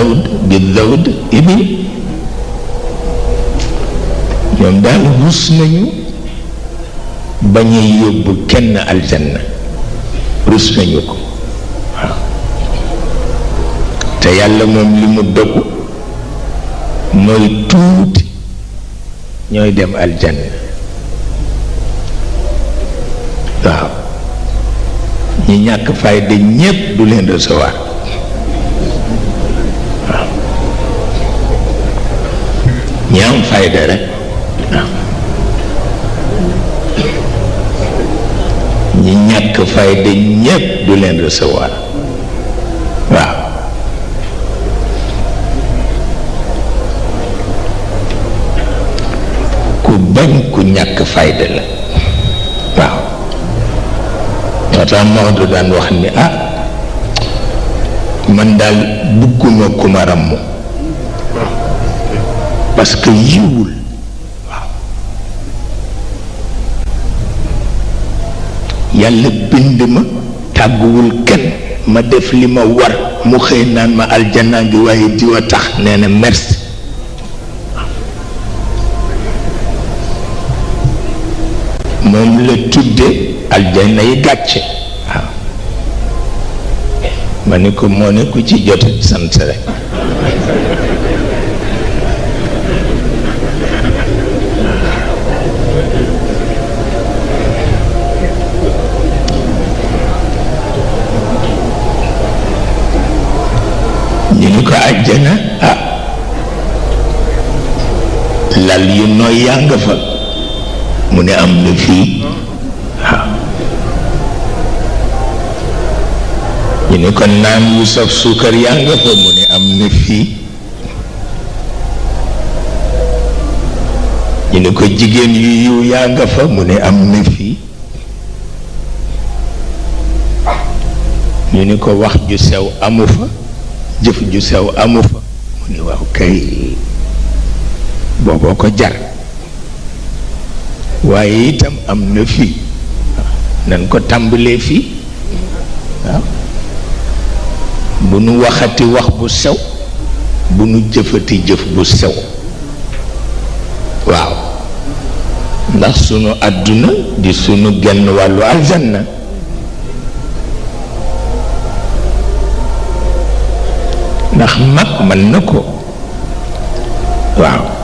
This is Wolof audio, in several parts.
zawd bi zawd ibil ñoom daal rus nañu bañ a yóbbu kenn aljanna rus nañu ko waaw te yàlla moom li mu dogu mooy tuuti ñooy dem aljanna waaw ñi ñàkk fayda ñépp du leen recevoir waaw ñi am fayda rek waaw ñi ñàkk fayda ñépp du leen recevoir waaw ku bañ ku ñàkk fayda la waaw moo tax Maodo daan wax ni ah man daal bugguma ku ma ràmm parce que yiwul waaw yàlla bind ma tàgguwul kenn ma def li ma war mu xëy naan ma aljanaa ngi waaye diwa tax nee na merci moom la tudde aljanna yi gàcce waaw ma ni ko moo ne ku ci jot sant rek ñu ni ko àjjana ah lal yu nooy yaa nga fa mu ne am na fii waaw ñu ne ko naan yu saf suukar yaa nga fa mu ne am na fii ñu ne ko jigéen yu yiw yaa nga fa mu ne am na fii ñu ni ko wax ju sew amu fa jëf ju sew amu fa mu ni waaw kay booboo ko jar waaye itam am na fii nan ko tàmbalee fii waaw bu nu waxati wax bu sew bu nu jëfati jëf bu sew waaw ndax sunu àdduna di sunu genn wàllu aljanna ndax mag mën na ko waaw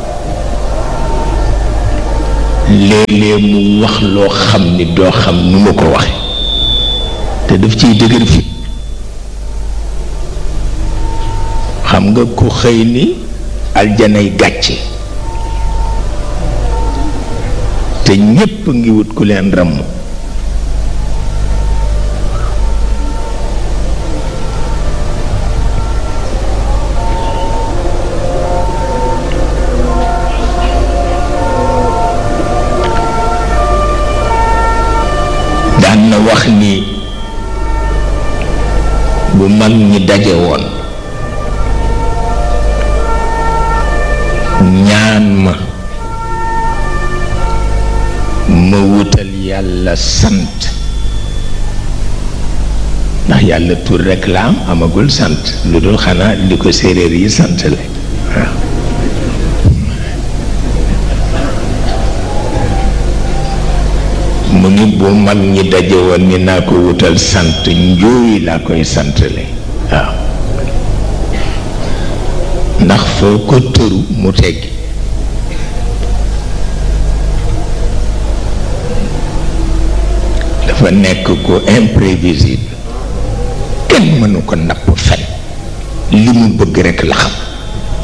léeg-léeg mu wax loo xam ni doo xam nu ma ko waxe te daf ciy dëgër fi xam nga ku xëy ni aljanay gàcce te ñépp ngi wut ku leen ramm daan na wax ni bu mag ñi daje woon ñaan ma ma wutal yàlla sant ndax yàlla tur rekk la am amagul sant lu dul xanaa li ko séeréer yi sant la waaw mu ni bu mag ñi daje woon ni naa ko wutal sant njuuy laa koy santale waaw ndax foo ko tëru mu teggi dafa nekk ku imprévisible kenn mënu ko napp fen li mu bëgg rekk la xam